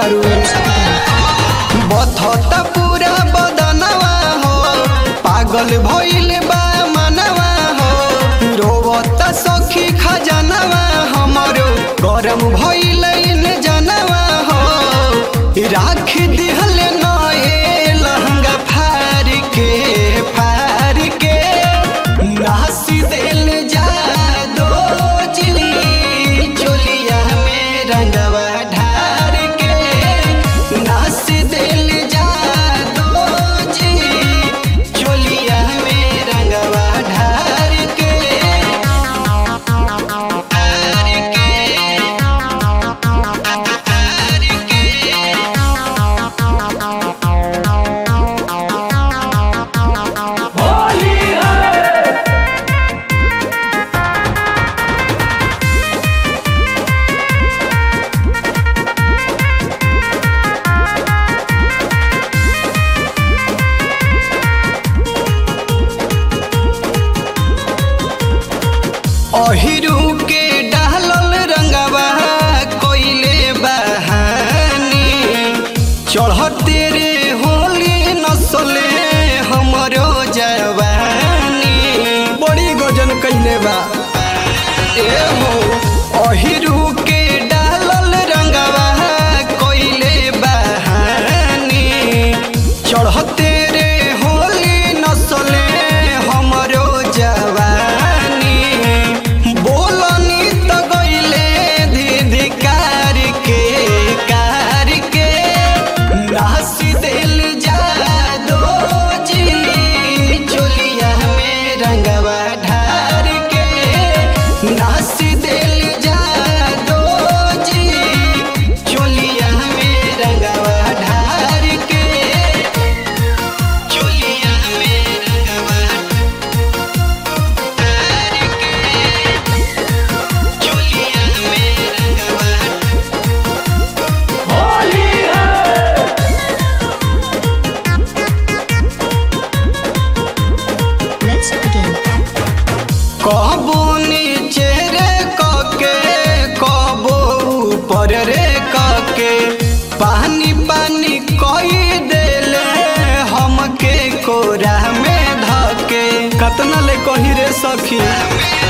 तारू बथता पूरा बदनवा हो पागल भइल बा मनवा हो रोवता सखी खजनवा हमरो गरम भइल इन जनवा हो राख दिहल नए लहंगा फार के फार के नासी दिल जा दो चिली चोलिया में रंगवा ढार के नासी दिल जा दो चिली चोलिया में रंगवा ढार के ढार के ढार के अहिरू के डालल रंगवा कोइले बहानी चढ़ते रे होली नसले हमरो जवानी बड़ी गजन कैले बा ए हो अहिरू के डालल रंगवा कोइले बहानी चढ़ते रे होली नसले हमरो जवानी बोलनी त गइले दीदी कार के कार के नासी दिल जा दो जी चोलिया में रंगवा ढार के नासी दिल जा दो जी चोलिया में रंगवा ढार के चोलिया में रंगवा ढार के चोलिया में रंगवा Let's begin. कबो नीचे रे कके कबो ऊपर रे कके पानी पानी कई देले हमके कोरा में धके कतना ले कही रे सखी